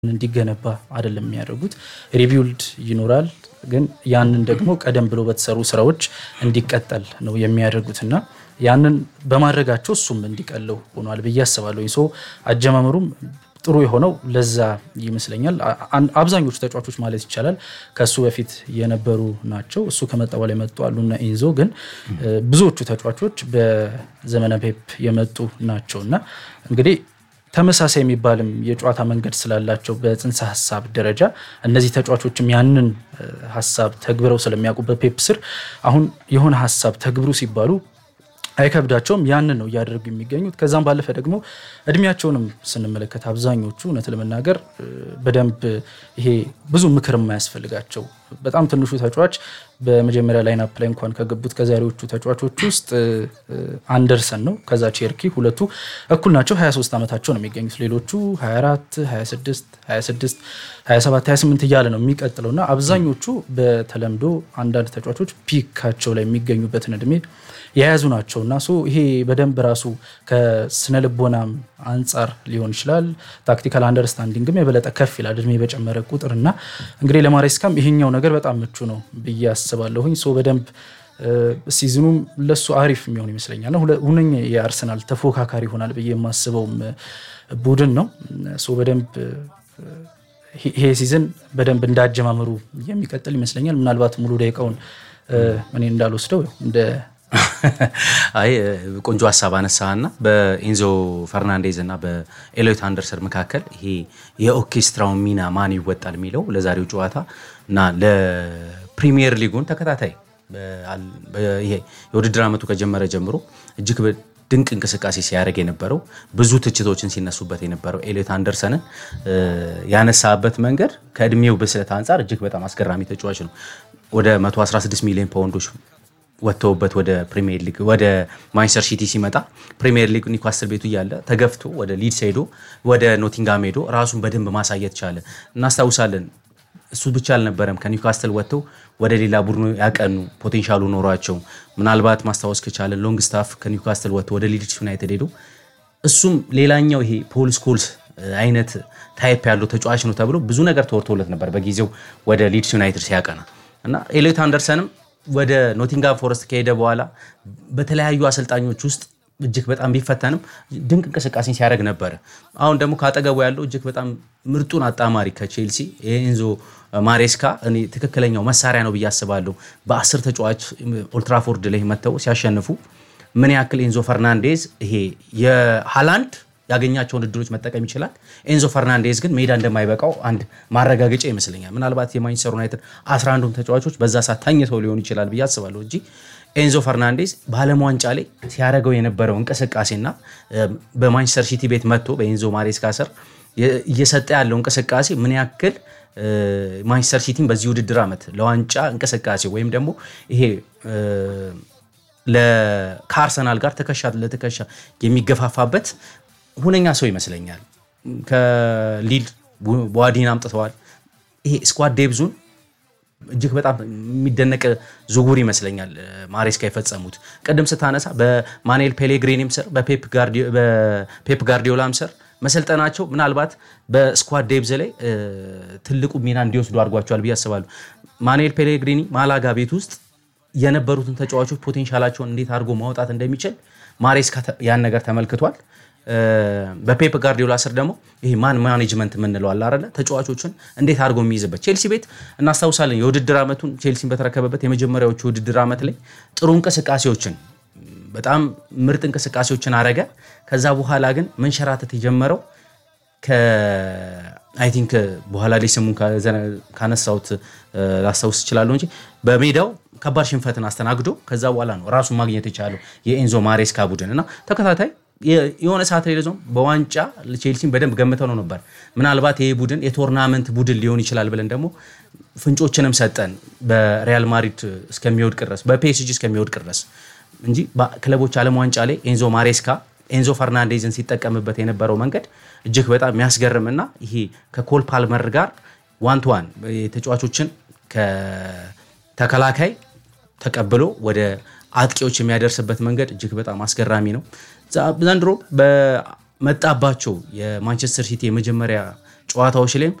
እንዲገነባ አይደለም የሚያደርጉት። ሪቢውልድ ይኖራል፣ ግን ያንን ደግሞ ቀደም ብሎ በተሰሩ ስራዎች እንዲቀጠል ነው የሚያደርጉት እና ያንን በማድረጋቸው እሱም እንዲቀለው ሆኗል ብዬ አስባለሁ። ሶ አጀማመሩም ጥሩ የሆነው ለዛ ይመስለኛል። አብዛኞቹ ተጫዋቾች ማለት ይቻላል ከእሱ በፊት የነበሩ ናቸው። እሱ ከመጣ በኋላ የመጡ አሉና ኢንዞ ግን ብዙዎቹ ተጫዋቾች በዘመነ ፔፕ የመጡ ናቸው እና እንግዲህ ተመሳሳይ የሚባልም የጨዋታ መንገድ ስላላቸው በጽንሰ ሀሳብ ደረጃ እነዚህ ተጫዋቾችም ያንን ሀሳብ ተግብረው ስለሚያውቁ በፔፕ ስር አሁን የሆነ ሀሳብ ተግብሩ ሲባሉ አይከብዳቸውም። ያንን ነው እያደረጉ የሚገኙት። ከዛም ባለፈ ደግሞ እድሜያቸውንም ስንመለከት አብዛኞቹ እውነት ለመናገር በደንብ ይሄ ብዙ ምክር የማያስፈልጋቸው በጣም ትንሹ ተጫዋች በመጀመሪያ ላይን አፕ ላይ እንኳን ከገቡት ከዛሬዎቹ ተጫዋቾች ውስጥ አንደርሰን ነው። ከዛ ቼርኪ ሁለቱ እኩል ናቸው። 23 ዓመታቸው ነው የሚገኙት። ሌሎቹ 24፣ 26፣ 26፣ 27፣ 28 እያለ ነው የሚቀጥለው እና አብዛኞቹ በተለምዶ አንዳንድ ተጫዋቾች ፒካቸው ላይ የሚገኙበትን እድሜ የያዙ ናቸው እና ሶ ይሄ በደንብ ራሱ ከስነ ልቦናም አንጻር ሊሆን ይችላል። ታክቲካል አንደርስታንዲንግም የበለጠ ከፍ ይላል እድሜ በጨመረ ቁጥር እና እንግዲህ ለማሬስካም ይሄኛው ነገር በጣም ምቹ ነው ብዬ አስባለሁኝ። ሶ በደንብ ሲዝኑም ለሱ አሪፍ የሚሆን ይመስለኛል። ሁነኛ የአርሰናል ተፎካካሪ ይሆናል ብዬ የማስበውም ቡድን ነው። ሶ በደንብ ይሄ ሲዝን በደንብ እንዳጀማመሩ የሚቀጥል ይመስለኛል። ምናልባት ሙሉ ደቂቃውን እኔ እንዳልወስደው እንደ አይ ቆንጆ ሀሳብ አነሳና በኢንዞ ፈርናንዴዝ እና በኤሎይት አንደርሰን መካከል ይሄ የኦርኬስትራውን ሚና ማን ይወጣል የሚለው ለዛሬው ጨዋታ እና ለፕሪሚየር ሊጉን ተከታታይ ይሄ የውድድር ዓመቱ ከጀመረ ጀምሮ እጅግ ድንቅ እንቅስቃሴ ሲያደርግ የነበረው ብዙ ትችቶችን ሲነሱበት የነበረው ኤሊዮት አንደርሰንን ያነሳበት መንገድ ከእድሜው ብስለት አንጻር እጅግ በጣም አስገራሚ ተጫዋች ነው። ወደ 116 ሚሊዮን ፓውንዶች ወጥተውበት ወደ ፕሪሚየር ሊግ ወደ ማንቸስተር ሲቲ ሲመጣ ፕሪሚየር ሊግ ኒውካስትል ቤቱ እያለ ተገፍቶ ወደ ሊድስ ሄዶ ወደ ኖቲንጋም ሄዶ ራሱን በደንብ ማሳየት ቻለ። እናስታውሳለን። እሱ ብቻ አልነበረም። ከኒውካስትል ወጥተው ወደ ሌላ ቡድኑ ያቀኑ ፖቴንሻሉ ኖሯቸው ምናልባት ማስታወስ ከቻለን ሎንግ ስታፍ ከኒውካስትል ወጥተው ወደ ሊድስ ዩናይትድ ሄዶ እሱም ሌላኛው ይሄ ፖል ስኮልስ አይነት ታይፕ ያለው ተጫዋች ነው ተብሎ ብዙ ነገር ተወርቶለት ነበር በጊዜው ወደ ሊድስ ዩናይትድ ሲያቀና እና ኤሊዮት አንደርሰንም ወደ ኖቲንጋም ፎረስት ከሄደ በኋላ በተለያዩ አሰልጣኞች ውስጥ እጅግ በጣም ቢፈተንም ድንቅ እንቅስቃሴን ሲያደርግ ነበረ። አሁን ደግሞ ካጠገቡ ያለው እጅግ በጣም ምርጡን አጣማሪ ከቼልሲ የኤንዞ ማሬስካ እኔ ትክክለኛው መሳሪያ ነው ብዬ አስባለሁ። በአስር ተጫዋች ኦልትራፎርድ ላይ መጥተው ሲያሸንፉ ምን ያክል ኤንዞ ፈርናንዴዝ ይሄ የሃላንድ ያገኛቸውን እድሎች መጠቀም ይችላል። ኤንዞ ፈርናንዴዝ ግን ሜዳ እንደማይበቃው አንድ ማረጋገጫ ይመስለኛል። ምናልባት የማንቸስተር ዩናይትድ 11ዱም ተጫዋቾች በዛ ሰዓት ተኝተው ሊሆን ይችላል ብዬ አስባለሁ እንጂ ኤንዞ ፈርናንዴዝ በዓለም ዋንጫ ላይ ሲያደርገው የነበረው እንቅስቃሴና በማንቸስተር ሲቲ ቤት መጥቶ በኤንዞ ማሬስካ ስር እየሰጠ ያለው እንቅስቃሴ ምን ያክል ማንቸስተር ሲቲን በዚህ ውድድር ዓመት ለዋንጫ እንቅስቃሴ ወይም ደግሞ ይሄ ከአርሰናል ጋር ትከሻ ለትከሻ የሚገፋፋበት ሁነኛ ሰው ይመስለኛል። ከሊል ቧዲን አምጥተዋል። ይሄ ስኳድ ዴብዙን እጅግ በጣም የሚደነቅ ዝውውር ይመስለኛል ማሬስካ የፈጸሙት። ቅድም ስታነሳ በማኑኤል ፔሌግሪኒም ስር በፔፕ ጋርዲዮላም ስር መሰልጠናቸው ምናልባት በስኳድ ዴብዝ ላይ ትልቁ ሚና እንዲወስዱ አድርጓቸዋል ብዬ አስባለሁ። ማኑኤል ፔሌግሪኒ ማላጋ ቤት ውስጥ የነበሩትን ተጫዋቾች ፖቴንሻላቸውን እንዴት አድርጎ ማውጣት እንደሚችል ማሬስካ ያን ነገር ተመልክቷል። በፔፕ ጋርዲዮላ ስር ደግሞ ይሄ ማን ማኔጅመንት የምንለው አለ አይደለ? ተጫዋቾችን እንዴት አድርጎ የሚይዝበት ቼልሲ ቤት እናስታውሳለን። የውድድር ዓመቱን ቼልሲን በተረከበበት የመጀመሪያዎቹ የውድድር ዓመት ላይ ጥሩ እንቅስቃሴዎችን በጣም ምርጥ እንቅስቃሴዎችን አረገ። ከዛ በኋላ ግን መንሸራተት የጀመረው አይ ቲንክ በኋላ ላይ ስሙን ካነሳሁት ላስታውስ እችላለሁ እንጂ በሜዳው ከባድ ሽንፈትን አስተናግዶ ከዛ በኋላ ነው ራሱን ማግኘት የቻለው የኤንዞ ማሬስካ ቡድን እና ተከታታይ የሆነ ሰዓት ላይ ለዞም በዋንጫ ቼልሲን በደንብ ገምተው ነው ነበር። ምናልባት ይህ ቡድን የቶርናመንት ቡድን ሊሆን ይችላል ብለን ደግሞ ፍንጮችንም ሰጠን በሪያል ማድሪድ እስከሚወድቅ ድረስ በፒኤስጂ እስከሚወድቅ ድረስ እንጂ ክለቦች ዓለም ዋንጫ ላይ ኤንዞ ማሬስካ ኤንዞ ፈርናንዴዝን ሲጠቀምበት የነበረው መንገድ እጅግ በጣም የሚያስገርም እና ይሄ ከኮል ፓልመር ጋር ዋን ቱ ዋን ተጫዋቾችን ከተከላካይ ተቀብሎ ወደ አጥቂዎች የሚያደርስበት መንገድ እጅግ በጣም አስገራሚ ነው። ዘንድሮ በመጣባቸው የማንቸስተር ሲቲ የመጀመሪያ ጨዋታዎች ላይም